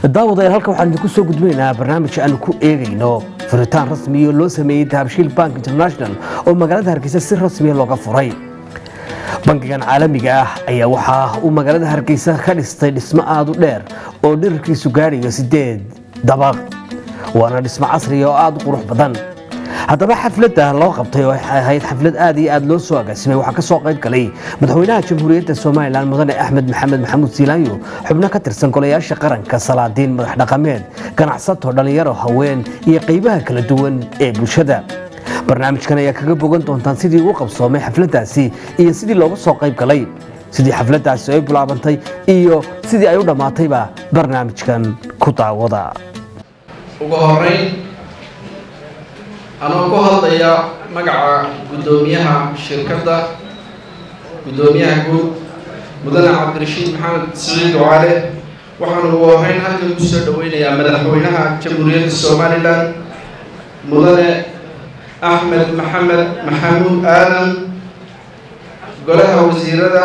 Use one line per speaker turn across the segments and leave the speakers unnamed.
daawadayaal halkan waxaan idinku soo gudbinaynaa barnaamij aanu ku eegayno furitaan rasmiyo loo sameeyey dahabshiil bank international oo magaalada hargeysa si rasmiya looga furay bangigan caalamiga ah ayaa waxaa uu magaalada hargeysa ka dhistay dhismo aada u dheer oo dherarkiisu gaadhayo sideed dabaq waana dhismo casriya oo aada u qurux badan haddaba xafladda loo qabtay oo waxay ahayd xaflad aad iyo aad loo soo agaasimay waxaa ka soo qayb galay madaxweynaha jamhuuriyadda somalilan mudane axmed maxamed maxamuud siilaanyo xubno ka tirsan golayaasha qaranka salaadiin madax dhaqameed ganacsato dhallinyaro haween iyo qaybaha kala duwan ee bulshada barnaamijkan ayaa kaga bogan doontaan sidii uu qabsoomay xafladdaasi iyo sidii looga soo qayb galay sidii xafladdaasi ay bilaabantay iyo sidii ay u dhammaatayba barnaamijkan ku daawada
ugu horeyn anoo ku hadlaya magaca guddoomiyaha shirkadda guddoomiyaha guud mudane cabdirashiid maxamed siciid ducaale waxaan ugu horeyn halkan ku soo dhaweynayaa madaxweynaha jamhuuriyadda somalilan mudane axmed maxamed maxamuud aadan golaha wasiirada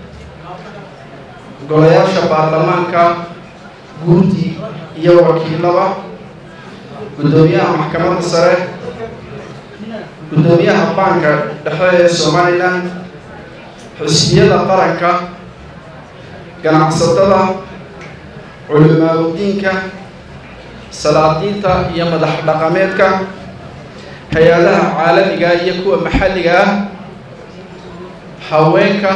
golayaasha baarlamaanka guurti iyo wakiilada guddoomiyaha maxkamadda sare guddoomiyaha baanka dhexe ee somalilan xusbiyada qaranka ganacsatada culimaadudiinka salaadiinta iyo madax dhaqameedka hay-adaha caalamiga iyo kuwa maxalliga ah haweenka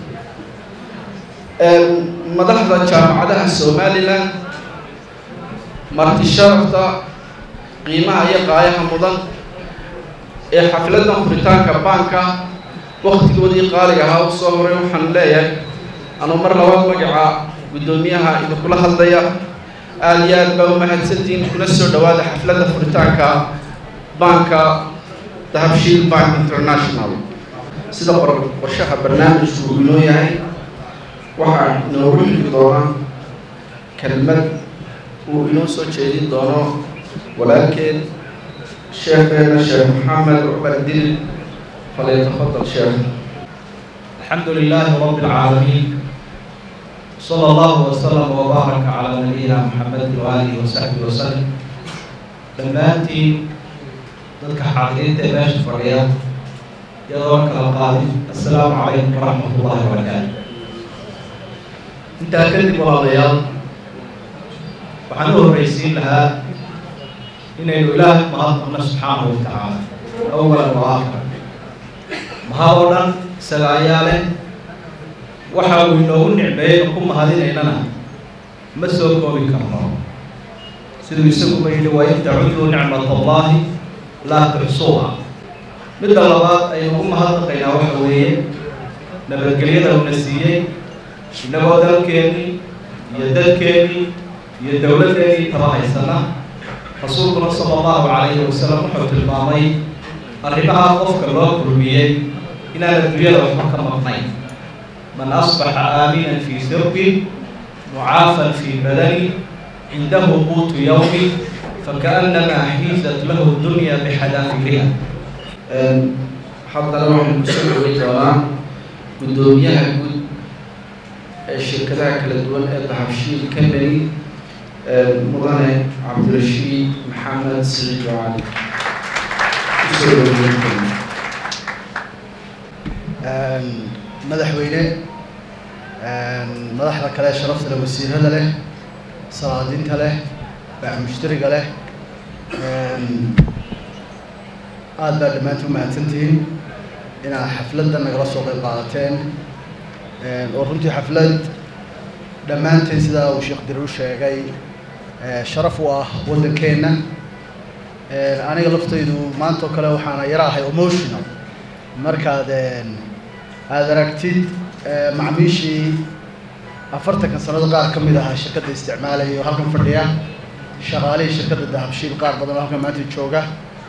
madaxda jaamacadaha somalilan marti sharafta qiimaha iyo qaayaha mudan ee xafladdan furitaanka baanka waktigoodii qaaliga ahaa u soo horay waxaan leeyahay anuu mar labaad magaca guddoomiyaha idinkula hadlaya aada iyo aad baa u mahadsantiin kuna soo dhawaada xafladda furitaanka baanka dahabshiil bank international sida qorshaha barnaamijku uu inoo yahay waxaa inoogu xigi doona kelmad uu inoo soo jeedin doono walaalkeen sheekheena sheekh maxamed cumar dil falyatafadal sheekh
الحمد لله رب العالمين صلى الله وسلم وبارك على نبينا محمد وآله وصحبه وسلم dhammaantiin dadka xaaqiriinta ee meesha fadhiya iyadoo kala qaadin assalaamu calaykum waraxmat ullahi wabarakaatu intaa kadib walaalayaal waxaan u horreysiin lahaa inaynu ilaahay mahadnaqno subxaanahu wa tacaala awalan wa aakhira mahad oo dhan isaga ayaa leh waxa uu inoogu nicmeeyey ku mahadinaynana ma soo koobi karno siduu isaguba yidhi waa in tacuduu nicmat allahi laa tuxsuuha midda labaad aynu ugu mahadnaqaynaa waxa weeye nabadgelyada uuna siiyey innagoo dalkeennii iyo dadkeennii iyo dowladdeennii taba haysana rasuulkuna sala allahu calayhi wasalam wuxuu tilmaamay arrimaha qofka loo kulmiyey inaan adduunyada waxba ka maqnayn man asbaxa aaminan fii sirbi mucaafan fii badani cindahu quutu yawmi fakaannamaa xiizat lahu dunya bixadaafiriha
haddana waxaynu kusoo dhawey doonaa guddoomiyaha guud ee shirkadaha kala duwan ee dahabshiil company mudane cabdirashiid maxamed siciid cali
madaxweyne madaxda kale sharafta leh wasiirada leh salaadiinta leh baax mushtariga leh aada baa dhammaantiin u mahadsantihiin inaad xafladda nagala soo qayb qaadateen oo runtii xaflad dhammaanteen sidaa uu sheekh diru sheegay sharaf u ah waddankeenna aniga laftaydu maanta oo kale waxaana yara ahay emotional markaad aada aragtid macmiishii afartanka sanado qaar ka mid ahaa shirkadda isticmaalaya oo halkan fadhiya shaqaalihii shirkadda dahabshiil qaar badan oo halkan maanta jooga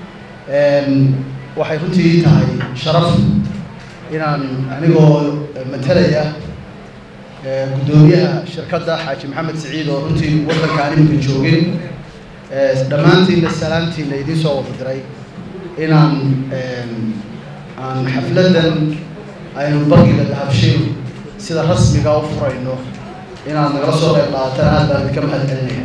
waxay runtii tahay sharaf inaan anigoo matalaya guddoomiyaha shirkadda xaaji maxamed siciid oo runtii waddanka aan iminka joogin dhammaantiinna salaantiina idiin soo wada diray inaan aan xafladdan aynu bangiga dahabshiil sida rasmiga u furayno inaad nagala soo qayb qaadataan aad baan idinka mahad celinaya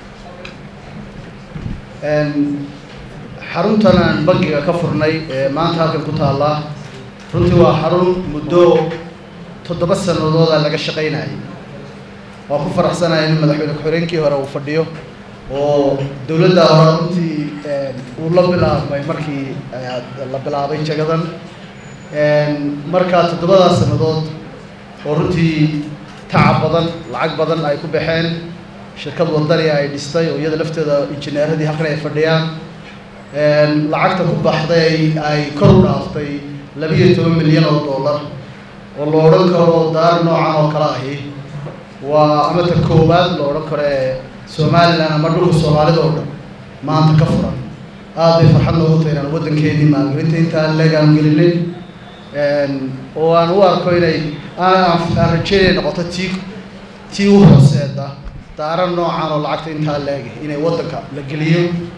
xaruntan aan bangiga ka furnay ee maanta halkan ku taallaa runtii waa xarun muddo toddoba sanadooda laga shaqaynayay waa ku faraxsanaya in madaxweyne ku-xigeenkii hore uu fadhiyo oo dowladda hore runtii uu la bilaabmay markii la bilaabay jagadan markaa toddobadaas sannadood oo runtii tacab badan lacag badan ay ku baxeen shirkad wadani ay dhistay oo iyada lafteeda injineeradii halkan ay fadhiyaan lacagta ku baxday ay kor u dhaaftay labiiyo toban milyan oo dollar oo la odhan karo daar noocan oo kale ahi waa ama ta koowaad la odhan karo ee somalilan ama dhulka soomaalida oo dhan maanta ka furan aad bay farxad noogu tahay inaan waddankeedii maalgelinta intaa leegaan gelinay oo aan u arko inay aan rajeynay noqoto tii tii u hooseeda daara noocan oo lacagta intaa leeg inay waddanka la geliyo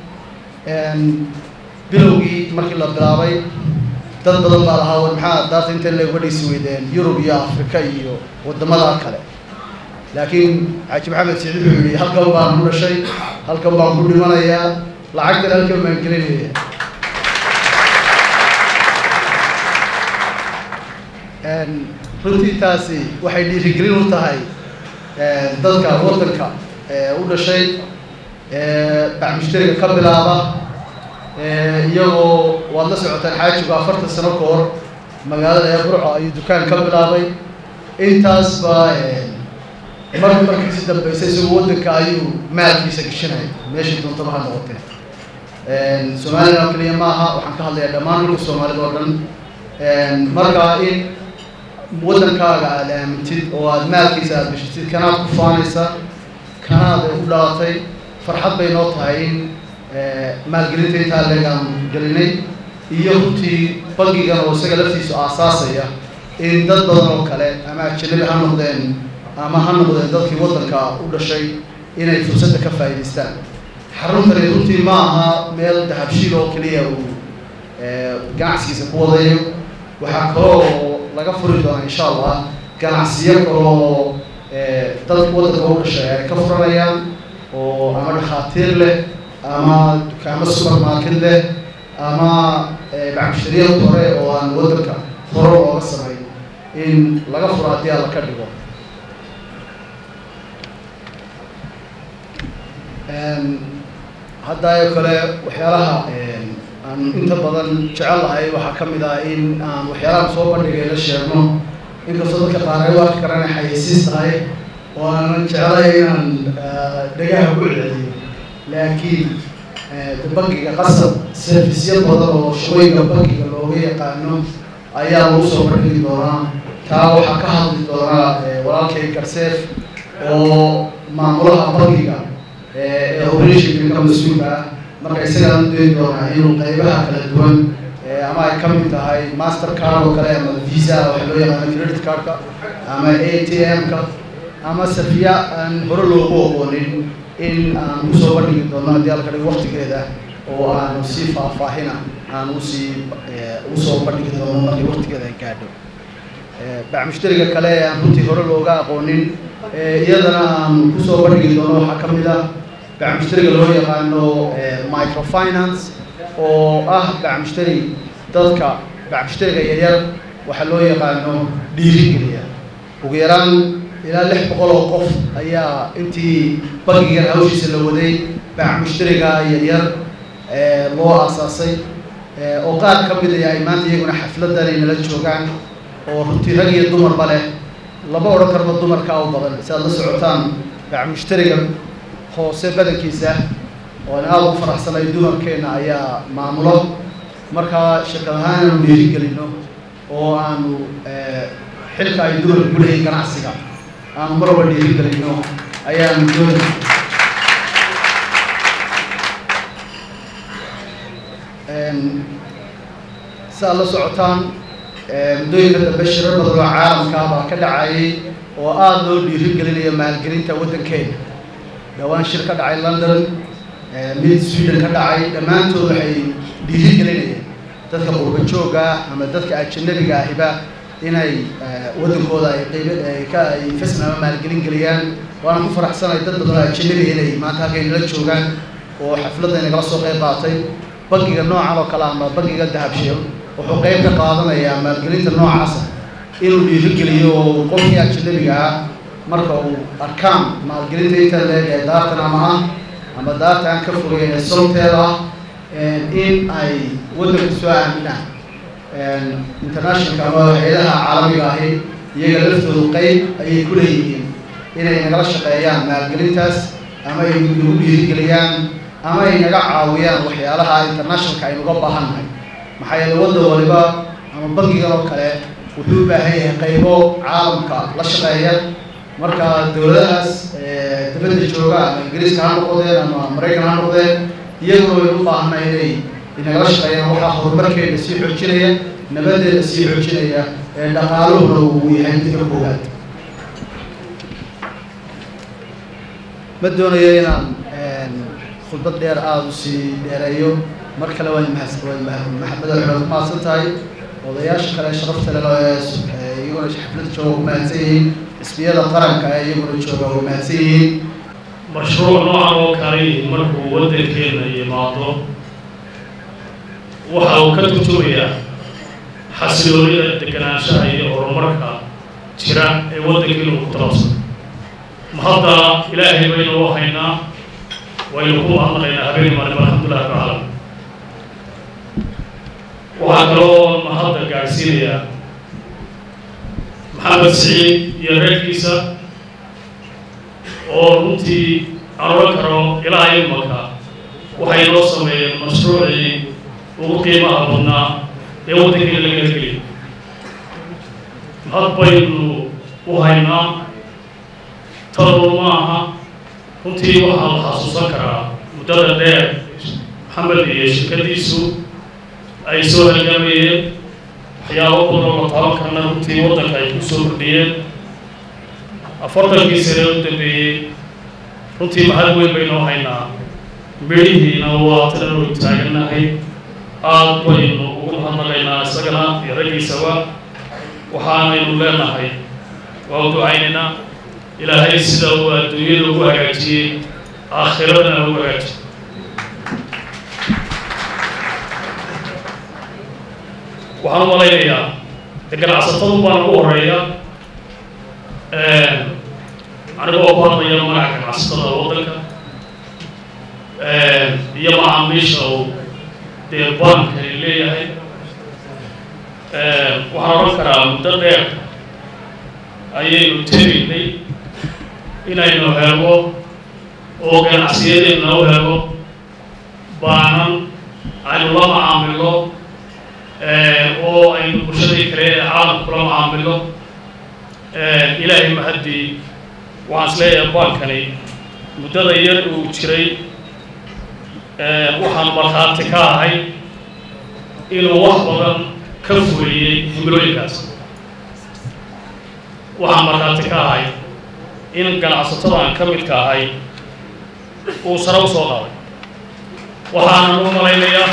bilowgii markii la bilaabay dad badan baa lahaa war maxaa daarta inta leeg uga dhisi weydeen yurub iyo afrika iyo waddamada kale laakiin xaaji maxamed siciid wuxuu yihi halkan baan ku dhashay halkan baan ku dhimanayaa lacagtan halkan baan gelinaya runtii taasi waxay dhiirigelin u tahay dadka waddanka u dhashay bacmushtariga ka bilaaba iyagoo waad la socotaan xaajigu afartan sano ka hor magaalada ee burco ayuu dukaan ka bilaabay intaas baa mar markii si dambaysa isagoo waddanka ayuu maalkiisa gashanaya meeshii doontaba ha noqotee somalilan oo keliya ma aha waxaan ka hadlayaa dhammaan dhulka soomaalida oo dhan markaa in waddankaaga aada aamintid oo aada maalkiisa aada gashatid kanaad ku faanaysa kanaad u dhalatay farxad bay noo tahay in maalgelinta intaa leegaan gelinay iyo runtii bangigan oo isaga laftiisu aasaasaya in dad badan oo kale ama ajanabi ha noqdeen ama ha noqdeen dadkii waddanka u dhashay inay fursadda ka faa'idaystaan xaruntani runtii ma aha meel dahabshiil oo keliya uu ganacsigiisa ku wadayo waxaa kaloo laga furi doonaa insha allah ganacsiyo kaloo dad waddanka u dhashay ay ka furanayaan oo ama dhakhaatiir leh ama dukaamo supermarket leh ama bacmushtariyad hore oo aan waddanka hore looga samay in laga furo haddii alla ka dhigo hadda kale waxyaalaha aan inta badan jecel lahay waxaa ka mid ah in aan waxyaalahan soo bandhigay la sheegno inkastoo dadka qaar ay u arki karaan inay xayeysiis tahay oo aanan jeclay inaan dhagaha ku celiyo laakiin bangiga qasab serviceyo badan oo shaqooyinka bangiga looga yaqaano ayaa lagu soo bandhigi doonaa taa waxaa ka hadli doonaa walaalkay garseef oo maamulaha bangiga ee operationka ka mas-uulka ah marka isagaan u dayn doonaa inuu qaybaha kala duwan ama ay ka mid tahay master card oo kale ama visa waxa loo yaqaano credit cardka ama a t m-ka ama safiya aan hore loogu aqoonin in aan usoo bandhigi doono haddii halka dhigo waktigeeda oo aanu si faahfaahina aan usii usoo bandhigi doono markii waktigeeda ay gaadho bacmushtariga kale ee aan runtii hore looga aqoonin iyadana aan kusoo bandhigi doono waxaa ka mid ah bacmushtariga loo yaqaano microfinance oo ah bacmushtari dadka bacmushtariga yaryar waxaa loo yaqaano dhiirigeliya ugu yaraan ilaa lix boqol oo qof ayaa intii bangigan hawshiisa la waday bacmushtariga yaryar loo aasaasay oo qaar ka mid ay maanta iyaguna xafladan ay nala joogaan oo runtii rag iyo dumarba leh lama odhan karba dumarkaa u badan si aad la socotaan bacmushtariga hoose badankiisa oo aan aada u faraxsanay dumarkeenna ayaa maamulo markaa shirkad ahaan aanu dhiirigelino oo aanu xilka ay dumarka ku leeyihin ganacsiga aanu mar walba dhiirigelino ayaanu doonay si aad la socotaan muddooyinka dambe shirar badan oo caalamka baa ka dhacayay oo aada loo dhiirigelinayo maalgelinta waddankeena dhowaan shir ka dhacay london mid sweden ka dhacay dhammaantood waxay dhiirigelinayeen dadka qurba joogga ama dadka ajanabiga ahiba inay waddankooda ay qayb ay ka ay investment ama maalgelin geliyaan waana ku faraxsanay dad badan oo ajanabi inay maanta halkay nala joogaan oo xafladda nagala soo qayb qaatay bangiga noocan oo kale ama bangiga dahabshiil wuxuu qayb ka qaadanayaa maalgelinta noocaasa inuu dhiirigeliyo oo qofkii ajanabiga ah marka uu arkaan maalgelinta inta leeg ee daartan ama ah ama daarta aan ka fogeyn ee solteeda ah in ay waddanka soo aaminaan internationalka ama hay-adaha caalamiga ahi iyaga laftoodu qeyb ayay ku leeyihiin inay nagala shaqeeyaan maalgelintaas ama ay nagu dhiirigeliyaan ama ay naga caawiyaan waxyaalaha internationalka aynuga baahannahay maxaa yeele waddan waliba ama bangigan oo kale wuxuu u baahan yahay qaybo caalamka la shaqeeya marka dowladahaas dibadda jooga ama ingiriiska ha noqdeen ama maraykan ha noqdeen iyaguna waynu u baahanay inay inagala shaqeeyaan waxaa horumarkeena sii xoojinaya nabadeena sii xoojinaya ee dhaqaaluhuna uu yahay midka koowaad ma doonayo inaan khudbad dheer aada u sii dheereeyo mar kale waan mahad madaxweyne ku mahadsan tahay odayaasha kale sharafta leh ee iyaguna xaflada jooga ku mahadsan yihiin xisbiyada qaranka ee iyaguna jooga way mahadsan yihiin
mashruuc noocan oo kale markuu waddankeena yimaado waxa uu ka turjumayaa xasiloonida deganaanshaha iyo horumarka jira ee waddankeena uu ku talabsan ma hadda ilaahay baynu u haynaa waynu ku mahadnaqaynaa habeen maalin alxamdulilah rabbi caalam waxaa kaloo ma hadda gaadhsiinayaa maxamed siciid iyo reerkiisa oo runtii aan odhan karo ilaa imaka waxay noo sameeyeen mashruucii ugu qiimaha badnaa ee waddankeena laga hergeliyo mahad baynu u haynaa talo ma aha runtii waxaa la xasuusan karaa muddada dheer maxamed iyo shirkadiisu ay soo halgamayeen waxyaabo badan la taaban karna runtii waddanka ay ku soo kordhiyeen afartankii sane u dambeeyey runtii mahad weyn baynoo haynaa midhihiina waa tananu taagannahay aad baynu ugu mahadnaqaynaa isagana iyo raggiisaba waxaanaynu leenahay waa u ducaynaynaa ilaahay sida uu adduunyada ugu hagaajiyey aakhiradana ugu hagaajiy waxaan u malaynayaa de ganacsatadu baan ugu horeeya anigoo ku hadlaya magaca ganacsatada waddanka iyo macaamiisha uu dee baankani leeyahay waxaan odhan karaa muddo dheer ayaynu tegaynay inaynu helo oo ganacsiyadeenna u helo baanan aynu la macaamilo oo aynu bulshadii kale ee caalamku la macaamilo ilaahay mahaddii waxaan is leeyahay baankani muddada yar uu jiray waxaan markhaati ka ahay inuu wax badan ka fuliyey himilooyinkaas waxaan markhaati ka ahay in ganacsatadan ka midka ahay uu sare u soo qaaday waxaanan u malaynayaa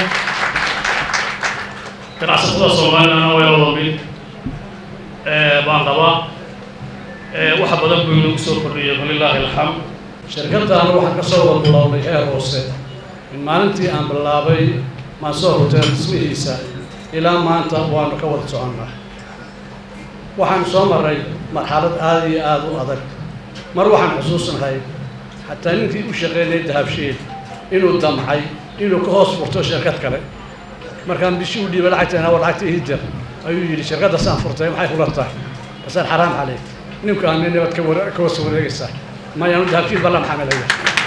ganacsatada soomaalilana way wada mid baan qabaa waxa badan buu inagu soo kordhiyay walilaahi alxamd
shirkaddaana waxaan ka soo warbilownay heer hoose in maalintii aan bilaabay mansoo hotel dhismihiisa ilaa maanta waanu ka wada soconnaa waxaan soo maray marxalad aada iyo aada u adag mar waxaan xusuusnahay xataa ninkii u shaqeynayay dahabshiil inuu damcay inuu ka hoos furto shirkad kale markaan bishii u dhiibay lacagta waa lacagta hidar ayuu yidhi shirkaddaasaan furtay maxay kula tahay basaan xaraam caleyk ninku aan nabad ka wara ka wasa wareegaysaa mayaanu dahabshiil ballan xamelaya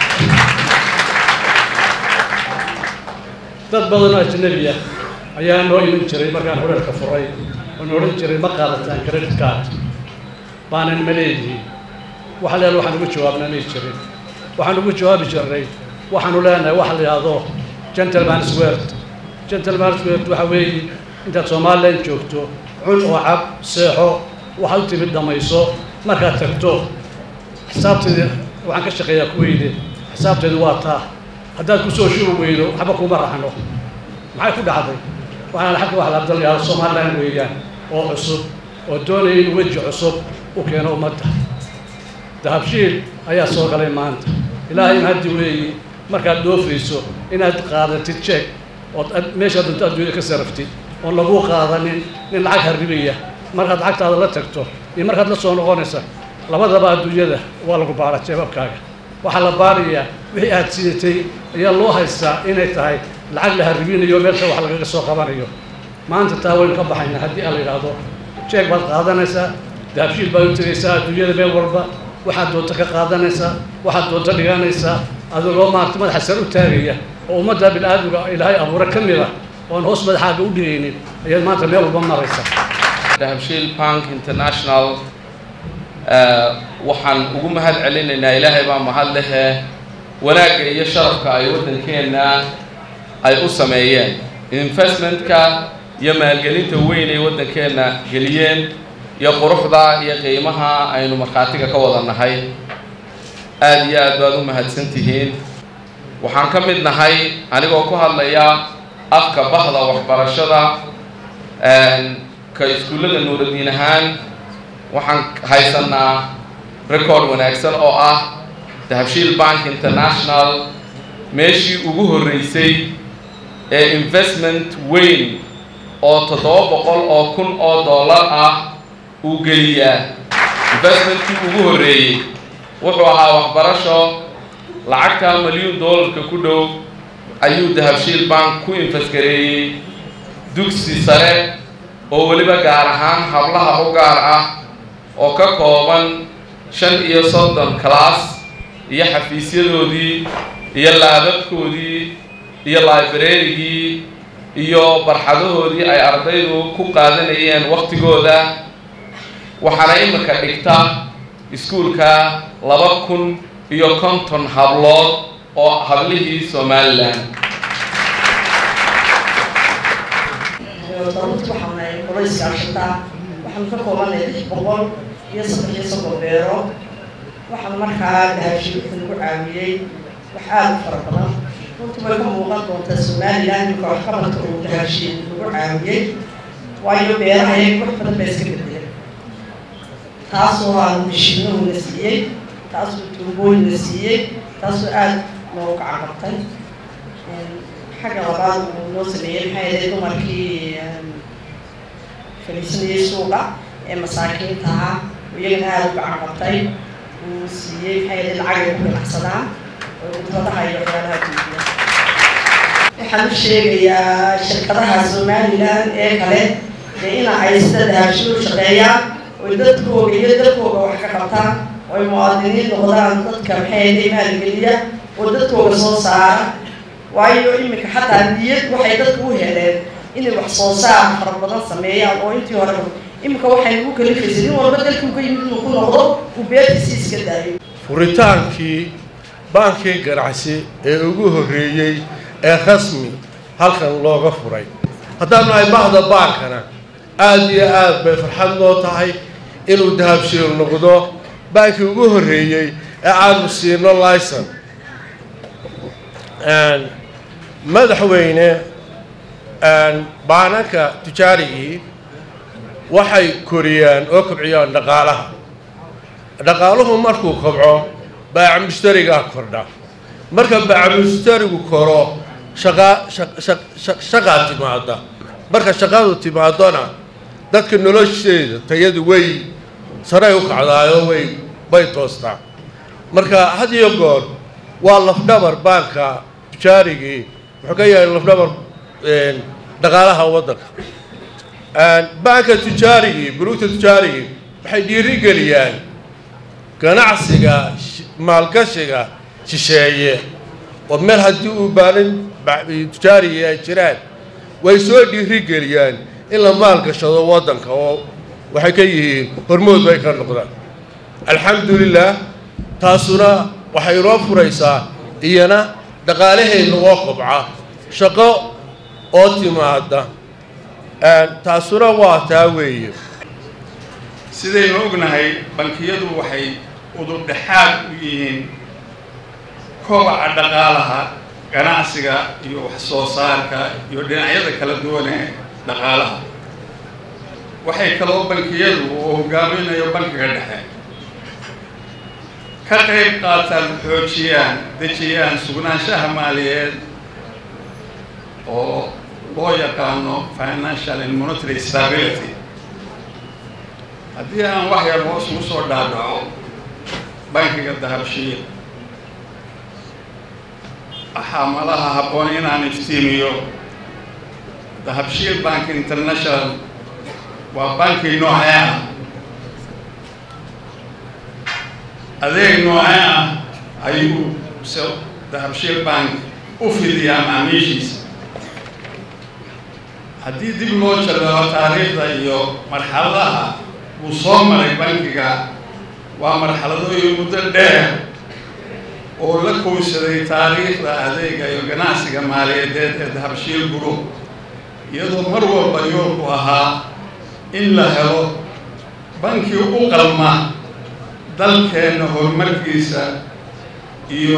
dad badan oo ajnabi ah ayaa noo iman jiray markaan horeerka furay oon odhan jiray ma qaadataan credit card baanan ma leedihin waxa leedahay waxaan ugu jawaabnaa may jirin waxaan ugu jawaabi jirnay waxaanu leenahay waxa la yidhaahdo gentleman's word gentleman's word waxa weeye intaad somaliland joogto cun oo cab seexo waxaad u timid dhamayso markaad tagto xisaabteeda waxaan ka shaqeeyaa kuweyde xisaabteedu waa taa haddaad kusoo shubi weydo waxba kuma raxno maxay ku dhacday waxaan xagga wax la abdal yahdo somaliland weeyaan oo cusub oo doonaya in weji cusub u keeno ummadda dahabshiil ayaa soo galay maanta ilaahay in haddi weeyi markaad dhoofayso inaad qaadatid jeeg ood meeshaa doonto adduunya ka saraftid oon laguu qaadanin nin lacag harribaya markaad lacagtaada la tagto iyo markaad la soo noqonaysa labadaba adduunyada waa lagu baara jeebabkaaga waxaa la baarayaa wixii aad sidatay ayaa loo haystaa inay tahay lacag la harribinayo meelsha wax lagaga soo qabanayo maanta taa waynu ka baxaynaa haddii aan la yidhaahdo jeeg baad qaadanaysaa dahabshiil baad u tegaysaa adduunyada meel walba waxaad doonto ka qaadanaysaa waxaad doonto dhiganaysaa adigoo maarata madaxa sar u taagaya oo ummadda bini-aadmiga ilaahay abuure ka mid a oon hoos madaxaaga u dhigaynin ayaad maanta meel walba maraysaa
dahabshiil bank international waxaan ugu mahad celinaynaa ilaahay baa mahad lehe wanaagga iyo sharafka ay waddankeenna ay u sameeyeen investmentka iyo maalgelinta weyn ay waddankeenna geliyeen iyo quruxda iyo qiimaha aynu markhaatiga ka wada nahay aada iyo aad baad u mahadsan tihiin waxaan ka mid nahay anigoo ku hadlaya afka bahda waxbarashada ka iskuullada nuuradiin ahaan waxaan haysanaa record wanaagsan oo ah dahabshiil bank international meeshii ugu horreysay ee investment weyn oo toddoba boqol oo kun oo dollar ah uu geliyaa investmentkii ugu horreeyey wuxuu ahaa waxbarasho lacagta milyuun dollarka ku dhow ayuu dahabshiil bank ku infasgareeyey dugsi sare oo weliba gaar ahaan hablaha u gaar ah oo ka kooban shan iyo soddon class iyo xafiisyadoodii iyo laababkoodii iyo librarygii iyo barxadahoodii ay ardaydu ku qaadanayeen waktigooda waxaana iminka dhigta iskuulka laba kun iyo konton hablood oo hablihii somalilan
runti waxaan nahay qolayska ashataa waxaanu ka koobanay lix boqol iyo saddex iyo soddon beero waxaan markaa dahabshiil wuxuu nagu caawiyey wax aada u fara badan runtii way ka muuqan doontaa somalilan ninka waxqabadka uu dahabshiil nagu caawiyey waayo beerahay wax badan baa iska bedeleen taasoo aanu mishiinahuna siiyey taasoo tuubooyina siiyey taasoo aada noogu gacan qabtay xagga labaad uu noo sameeyey maxay ahayd dumarkii fadhiisanayay suuqa ee masaakiinta ahaa iyagana aada u gacan qabtay uu siiyey maxay ahayd lacag ay ku ganacsadaan oo kudradaha iyo waxyaalaha duubiya waxaan u sheegayaa shirkadaha somalilan ee kale dee ina ay sida dahabshiil u shaqeeyaan oy dadkooga iyo dadkooga wax ka qabtaan oy muwaadiniin noqdaan dadka maxay ahayd maalgeliya oo dadkooga soo saara waayo iminka xataa niyad waxay dadku u heleen inay wax soo saar fara badan sameeyaan oo intii hore iminka waxay nagu kalifaysay nin walba dalkii uga yimid inuu ku noqdo uu beertiisii iska daayo
furitaankii baankii ganacsi ee ugu horreeyey ee rasmi halkan looga furay haddaanu nahay bahda baankana aada iyo aad bay farxad noo tahay inuu dahabshiil noqdo baankii ugu horreeyey ee aanu siino licon madaxweyne baananka tijaarigii waxay koriyaan oo kobciyaan dhaqaalaha dhaqaaluhu markuu kobco baaca mushtarigaa kordha marka baaca mushtarigu koro shaqaa shaqaa timaada marka shaqadu timaadona dadka nolosheeda tayadu way saray u kacdaayo way bay toostaa marka had iyo goor waa lafdhabar baanka tijaarigii wuxuu ka yahay lafdhabar dhaqaalaha waddanka baanka tijaarigii buruugta tijaarigii waxay dhiiri geliyaan ganacsiga maalgashiga shisheeye oo meel haddii uu baanin tijaarigii ay jiraan way soo dhiiri geliyaan in la maalgashado waddanka oo waxay ka yihiin hormood bay ka noqdaan alxamdulilah taasuna waxay inoo furaysaa iyana dhaqaalaheenna oo kobca shaqo oo timaada taasuna waa taa weeye
sidaynu ognahay bankiyadu waxay udurdhexaad u yihiin kobaca dhaqaalaha ganacsiga iyo wax soo saarka iyo dhinacyada kala duwan ee dhaqaalaha waxay kaloo bankiyadu uu hogaaminayo bankiga dhexe ka qayb qaataan xoojiyaan dejiyaan sugnaanshaha maaliyeed oo loo yaqaano financial and monetary stability haddii aan wax yar hoos ugu soo dhaadhaco bankiga dahabshiil waxaa malaha habboon inaan iftiimiyo dahabshiil bank international waa banki noocee ah adeeg noocee ah ayuu se dahabshiil bank u fidiyaa macaamiishiisa haddii dib loo jaleeco taariikhda iyo marxaladaha uu soo maray bankiga waa marxaladooyin muddo dheer oo la kowsaday taariikhda adeega iyo ganacsiga maaliyadeed ee dahabshiil group iyadoo mar walba yoolku ahaa in la helo banki u qalma dalkeenna horumarkiisa iyo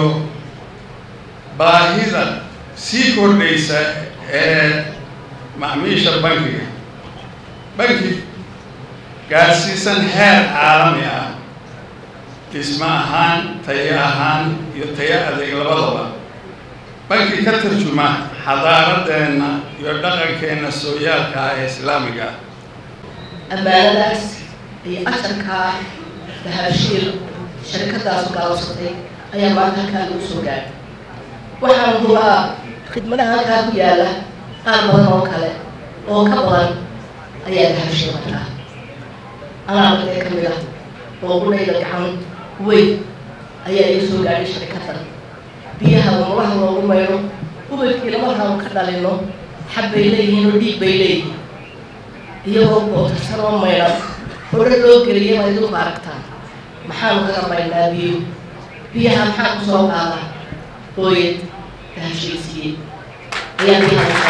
baahida sii kordhaysa ee macmiisha bankiga banki gaadhsiisan heer caalami ah dhismo ahaan tayo ahaan iyo tayo adeeg labadaba banki ka tarjuma xadaaradeenna iyo dhaqankeenna sooyaalka ah ee islaamiga ah
ammaanadaas iyo asharkaa dahabshiil sharikadaasu gaabsatay ayaa maanta halkaa lagu soo gaaray waxaan hubaa khidmadaha halkaa ku yaalla qaar badan oo kale oo ka badan ayaa dahabshiil markaa anaa madee ka mid ah oo qudhayda gacan weyn ayaa iga soo gaadhay sharikadan biyaha wamalaha loogu maydho ubadkii lama rabo ka dhalino xab bay leeyihiin oo dhiig bay leeyihiin iyagoo bootarsan oo maydhan hodho loo geliyay ma idinku aragtaan maxaanu kaga maydhnaa biyo biyaha maxaa ku soo qaadaa hooyad dahashiisiiyey ayaa biyaha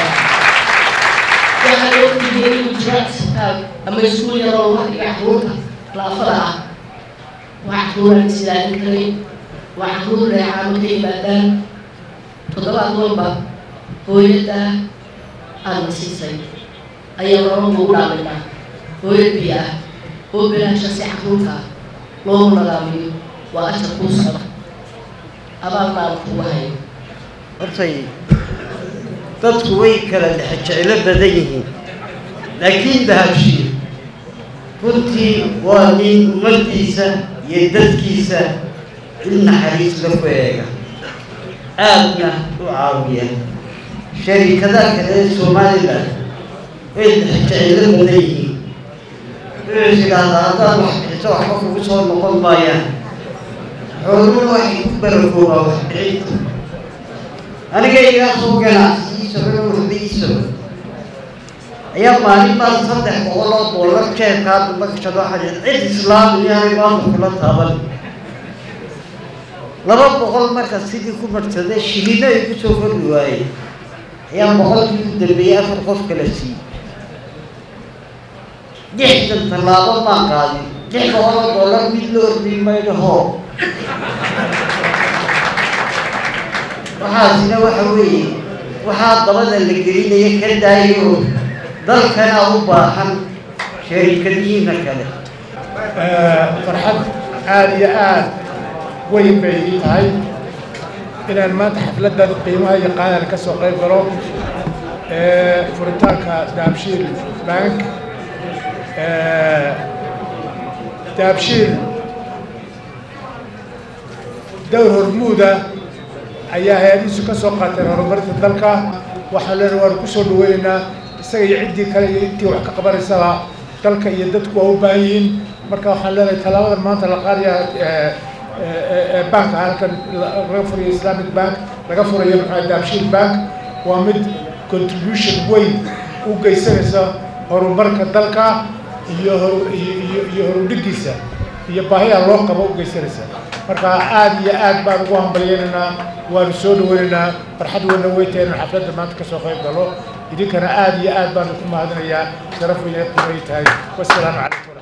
waxaa loo geliyay inuu jiro isbitaal ama iskuul yaroo wax iyo caruurta laafada ah waa caruuraan islaamin karin waa caruur reecaano ka yimaadaan toddobaad walba hooyadda aadna siisay ayaa nolol ugu dhaaminaa hooyad biyo ah oo bilaasha si caruurta ah loogu nadaamiyo waa ajar kuu socda abaalna aan kugu hayo
hortay dadku way kala dhexe jeclo badan yihiin laakiin dahabshiil runtii waa nin ummaddiisa iyo dadkiisa il naxariis la ku eega aadna u caawiya sharikadaha kale ee somalilan way dhexe jeclo badan yihiin wuxuu idhaahdaa haddaad wax bixiso waxba kugu soo noqon maayaan xooluhu waxay ku barakoobaa wax bixinta aniga igaa soo ganacsi iisaro waxba iisaro ayaa maalin baan saddex boqol oo doolar jeebkaa dambakashado xadid cid islaam yahay maanta kula taaban laba boqol marka sidii ku marsaday shilino igu soo kordhi waayey ayaa boqolkii u dambeeyey afar qof kala siiyey lixdan tallaabo maan qaadin lix boqol oo doolar mid la ordhay maydo hoo waxaasina waxa weeye waxaa dabada la gelinaya ka daayo dalkana u baahan sharikadihiina kale
farxad aada iyo aada weyn bay ii tahay inaan maanta xafladdan qiimaha iyo qaadana ka soo qayb galo furitaanka dahabshiil bank dahabshiil dowr hormuuda ayaa hay-adihiisu ka soo qaateen horumarinta dalka waxaan leenahay waanu ku soo dhaweynaynaa isaga iyo ciddii kale iyo intii wax ka qabanaysaba dalka iyo dadku waa u baahan yihiin marka waxaan leenahay tallaabadan maanta la qaadaya banka halkan laga furayo islamic bank laga furayo maxaa dahabshiil bank waa mid contribution weyn u geysanaysa horumarka dalka iyo iyo iyo horudhigiisa iyo baahiyaa loo qabo u geysanaysa marka aada iyo aad baan ugu hambalyeynaynaa waanu soo dhaweynaynaa farxad weyna weytahay inaan xafladda maanta ka soo qayb galo idinkana aada iyo aad baanu ku mahadinayaa sharaf weyna qiimay tahay wasalaamu calaykum